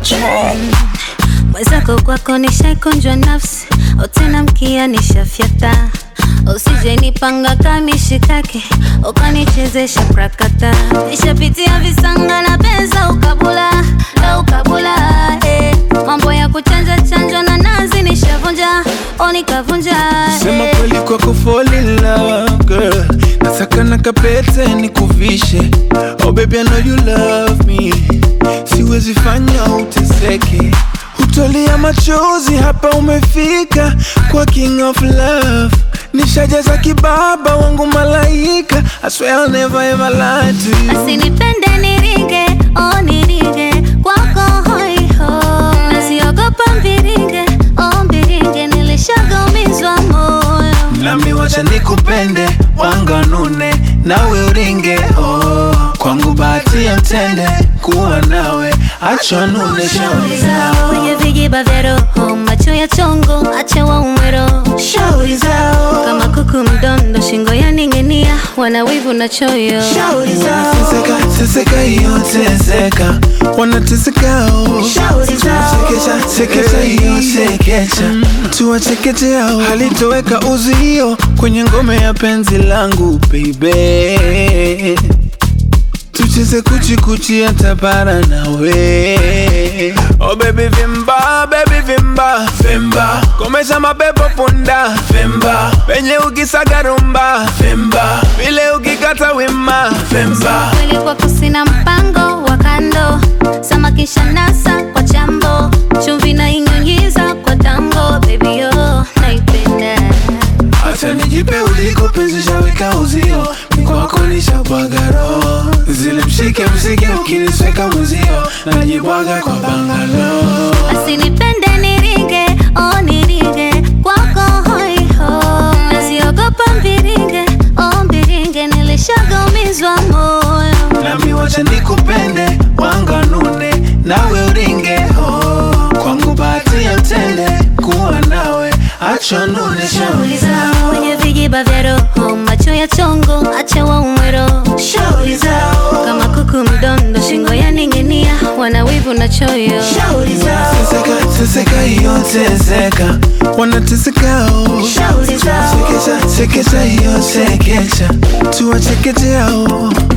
mwenzako kwako nishaikunjwa nafsi otena mkia nishafyata usije nipanga kamishikake ukanichezesha prakata nishapitia visanga na pesa ukabula na ukabula eh. mambo ya kuchanja chanjwa na nazi nishavunja o nikavunja Sema eh. kweli kwako fall in love girl Nataka na kapete nikuvishe Oh baby I know you love me Siwezi fanya uteseke Hutolia machozi hapa umefika Kwa king of love Nishajaza kibaba wangu malaika I swear I'll never ever lie to you asinipende niringe oh niringe kwako hoiho nasiogopa mbiringe oh mbiringe nilishagamizwa moyo Nami wacha nikupende wanganune nawe uringe oh. Kwangu bahati ya mtende kuwa nawe acha nune shauri zao kwenye vijiba vya roho macho ya chongo ache waume roho shauri zao kama kuku mdondo shingo yaning'inia wana wivu na choyo Wanateseka, teseka hiyo teseka wanateseka oh. Sekesha, sekesha hiyo sekecha tuwachekeche hao halitoweka uzio kwenye ngome ya penzi langu baby tucheze kuchikuchi hata bara nawe oh baby vimba baby vimba vimba komesha mapepo punda vimba penye ukisaga rumba vimba vile ukikata wima vimba kweli kwako sina mpango wa kando samakisha nasa kwa chambo chumvi na inyunyiza kwa tango baby yo naipenda Acha nijipe uliko penzi shaweka uzio Mikwako nishabwaga roho Zile mshike msike ukinisweka mwezio Najibwaga kwa bangalo asinipende niringe oh niringe kwako hoiho nasiogopa mbiringe oh mbiringe nilishagamizwa moyo Nami wacha nikupende wanganune nawe uringe oh. Kwangu bahati ya mtende kuwa nawe acha nune shauri zao kwenye vijiba vya roho macho ya chongo ache waume roho Shauri zao kama kuku mdondo shingo yaning'inia wana wivu na choyo Teseka, teseka hiyo teseka wanateseka oh. Sekesha, sekesha hiyo sekecha tuwachekeche hao